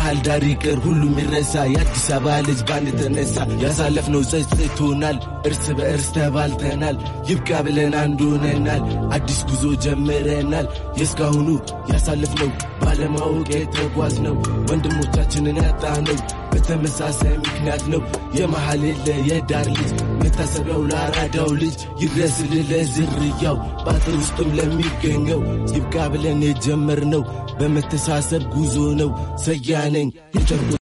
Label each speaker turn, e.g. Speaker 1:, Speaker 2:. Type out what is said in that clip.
Speaker 1: የባህል ዳር ይቅር ሁሉም ይረሳ። የአዲስ አበባ ልጅ ባንድ ተነሳ። ያሳለፍነው ጸጽቶናል፣ እርስ በእርስ ተባልተናል። ይብቃ ብለን አንድ ሆነናል። አዲስ ጉዞ ጀምረናል። የእስካሁኑ ያሳለፍነው ባለማወቅ የተጓዝነው ወንድሞቻችንን ያጣነው በተመሳሳይ ምክንያት ነው። የመሃል የለ የዳር ልጅ መታሰቢያው ለአራዳው ልጅ ይድረስልህ ለዝርያው በአጥር ውስጥም ለሚገኘው ይብቃ ብለን የጀመርነው በመተሳሰብ ጉዞ ነው። ሰያነኝ የጨርቆ